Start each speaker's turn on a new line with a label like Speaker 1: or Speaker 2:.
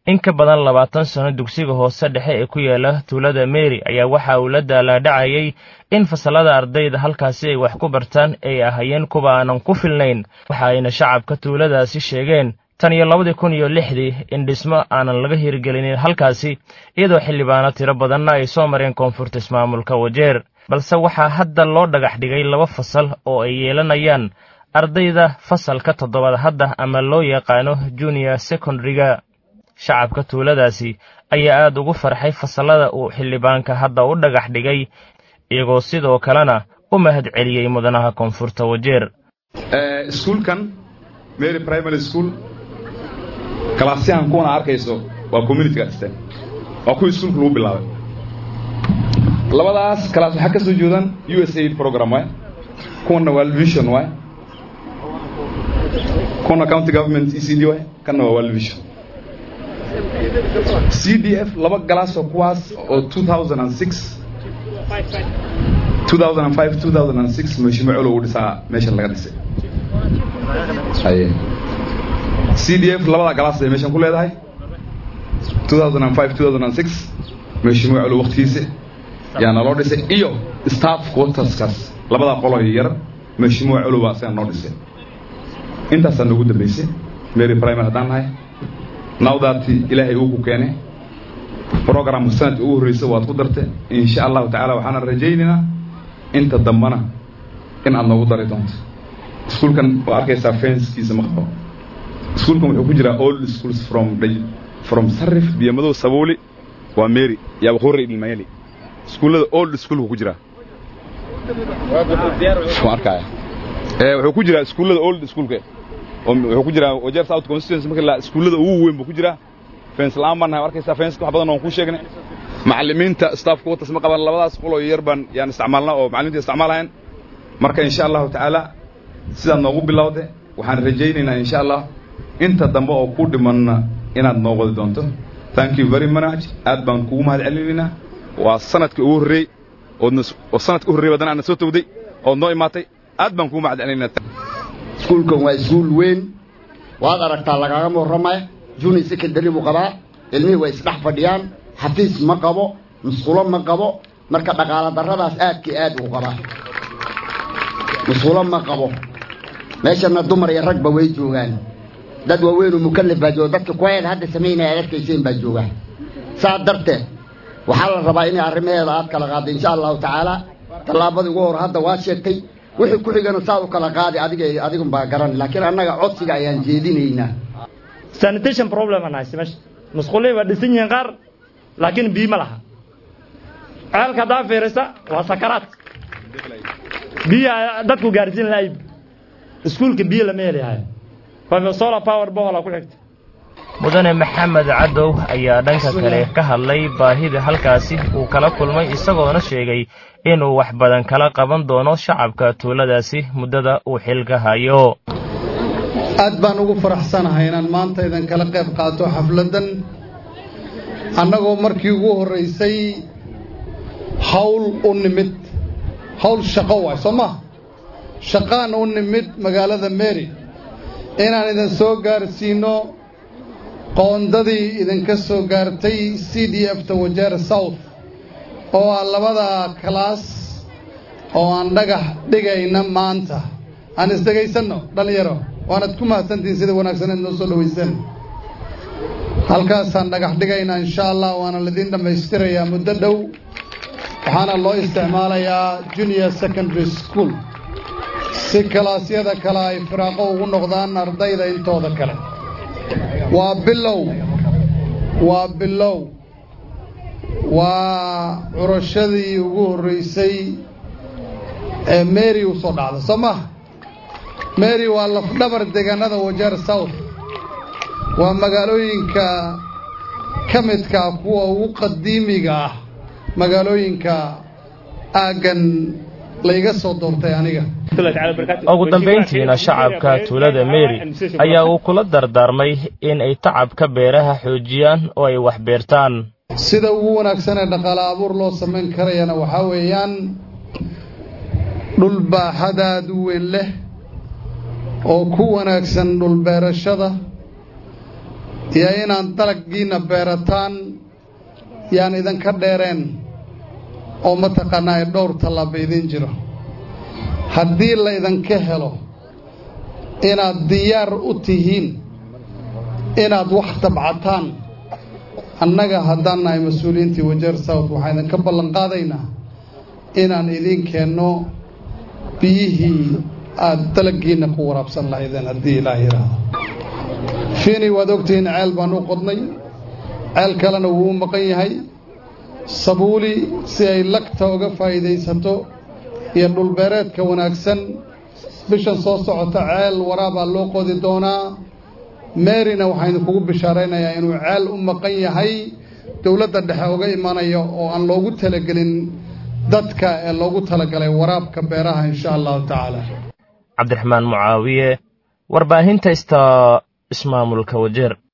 Speaker 1: in ka badan labaatan sano dugsiga hoose dhexe ee ku yaala tuulada meri ayaa waxa uu la daalaadhacayay in fasallada ardayda halkaasi ay wax ku bartaan ay ahayeen kuwa aanan ku filnayn waxa ayna shacabka tuuladaasi sheegeen tan iyo labadii kun iyo lixdii in dhismo aanan laga hirgelinin halkaasi iyadoo xildhibaano tiro badanna ay soo mareen koonfurta ismaamulka wajeer balse waxaa hadda loo dhagax dhigay laba fasal oo ay yeelanayaan ardayda fasalka toddobaad hadda ama loo yaqaano junior secondariga shacabka tuuladaasi ayaa aad ugu farxay fasallada uu xildhibaanka hadda u dhagax dhigay iyagoo sidoo kalena u mahad celiyey mudanaha koonfurta wajeer
Speaker 2: iskuulkan mary primary school kalaasyahan kuwana arkayso waa communityga dhisteen waa kuwii iskuulka lagu bilaabay labadaas kalaas waxaa ka soo jeedaan u s aid program waay kuwanna waa vision waay kuwana county government e c d waay kanna waa world vision c d f laba galaas oo kuwaas oo 2006 2005 2006 mashruuc colow dhisaa meesha laga dhisay c d f labada galaas ay meeshan ku leedahay 2005 2006 mashruuc colow waqtigiisa yaa naloo dhisay iyo staff quarterskaas labada qolo yar mashruuc colow baa asaga noo dhisay intaasaa noogu dambaysay mary primary haddaan nahay nawdaati ilaahay uu ku keenay programka sanadka ugu horreysa waad ku dartay insha allahu tacaala waxaana rajaynaynaa inta dambana in aad noogu dari doonto iskuulkan waa arkaysaa fenskiisa ma qabo iskuulkan wuxuu ku jiraa all schools from from sarif biyamadow sabuuli waa mary yaa waqooyi ilmayeli iskuullada old schoolku ku jiraa waan arkaya wuxuu ku jiraa iskuullada old schoolka wuxuu ku jiraa wajeer south constituency marka la iskuullada ugu weyn buu ku jiraa fence la'aan baan nahay arkaysaa fence wax badan oon ku sheegnay macallimiinta staffku watas ma qaban labadaas qoloo yar baan yaan isticmaalnaa oo macallimiinta isticmaalahayn marka insha allahu tacaala sidaad noogu bilowde waxaan rajaynaynaa insha allah inta dambe oo ku dhimanna inaad noo wadi doonto thank you very much aad baan kugu mahad celinaynaa waa sanadka ugu horreey oodna oo sanadka u horreey badan aadna soo tawday ood noo imaatay aad baan kugu mahad celinaynaa
Speaker 3: iskuulkan waa iskuul weyn waad aragtaa lagaaga warramaya juni secondary buu qabaa ilmihii way isdhex fadhiyaan xafiis ma qabo musqulo ma qabo marka dhaqaala darradaas aadkii aad uu qabaa musqulo ma qabo meeshana dumar iyo ragba way joogaan dad waaweynoo mukallaf baa jooga dadka kuwaeeda hadda samaynaya aad arkayseen baa jooga saa darteed waxaa la rabaa inay arrimaheeda aad kala qaaddo insha allahu tacaala tallaabadii ugu hor hadda waa sheegtay wixii ku xigana saa u kala qaadi adiga adigun baa garan laakiin annaga codsiga ayaan jeedinaynaa
Speaker 4: sanitation problem aan haysta meesha musqulihii waa dhisan yihiin qaar laakiin biyo ma laha ceelka haddaa fiirisa waa sakaraad biyo dadku gaarsiin lahay iskuulka biyo lama helayahay solar power bohola ku xigta
Speaker 1: mudane maxamed cadow ayaa dhanka kale ka hadlay baahida halkaasi uu kala kulmay isagoona sheegay inuu wax badan kala qaban doono shacabka tuuladaasi muddada uu xilka hayo
Speaker 5: aad baan ugu faraxsanahay inaan maanta idan kala qayb qaato xafladdan annagoo markii ugu horraysay hawl u nimid hawl shaqo waay soo maha shaqaan u nimid magaalada mary inaan idin soo gaarsiinno qoondadii idinka soo gaartay c d f ta wajeer south oo ah labada kalaas oo aan dhagax dhigayna maanta aan isdhegaysanno dhallinyaro waanad ku mahadsantihiin sida wanaagsaneed noo soo dhowayseen halkaasaan dhagax dhigaynaa insha allah waana laidiin dhammaystirayaa muddo dhow waxaana loo isticmaalayaa junior secondary school si kalaasyada kale ay firaaqo ugu noqdaan ardayda intooda kale waa bilow waa bilow waa curashadii ugu horraysay ee mary u soo dhacda soo maha mary waa lafdhabar deegaanada wajeer south waa magaalooyinka ka midkaa kuwa ugu qadiimiga ah magaalooyinka aaggan layga soo doortay aniga
Speaker 1: ugu dambayntiina shacabka tuulada mary ayaa uu kula dardaarmay in ay tacabka beeraha xoojiyaan oo ay wax beertaan
Speaker 5: sida ugu wanaagsan ee dhaqaale abuur loo samayn karayana waxaa weeyaan dhul baaxadaad u weyn leh oo ku wanaagsan dhulbeerashada iyo inaad dalaggiinna beerataan yaan idinka dheereen oo mataqaanaa ay dhowr tallaaba idin jiro haddii la idinka helo inaad diyaar u tihiin inaad wax tabcataan annaga haddaan nahay mas-uuliyiintii wajeer south waxaan idinka ballan qaadaynaa inaan idiin keenno biyihii aad dalaggiinna ku waraabsan lahaydeen haddii ilaah yidhaahdo fiini waad ogtihiin ceel baan u qodnay ceel kalena wuu u maqan yahay sabuuli si ay lagta uga faa'iidaysato iyo dhulbeereedka wanaagsan bishan soo socota ceel waraabaa loo qodi doonaa meerina waxaan idinkugu bishaaraynayaa inuu ceel u maqan yahay dowladda dhexe uga imanaya oo aan loogu talagelin dadka ee loogu talagalay waraabka beeraha insha allahu tacaala
Speaker 1: cabdiraxmaan mucaawiye warbaahinta ista ismaamulka wajeer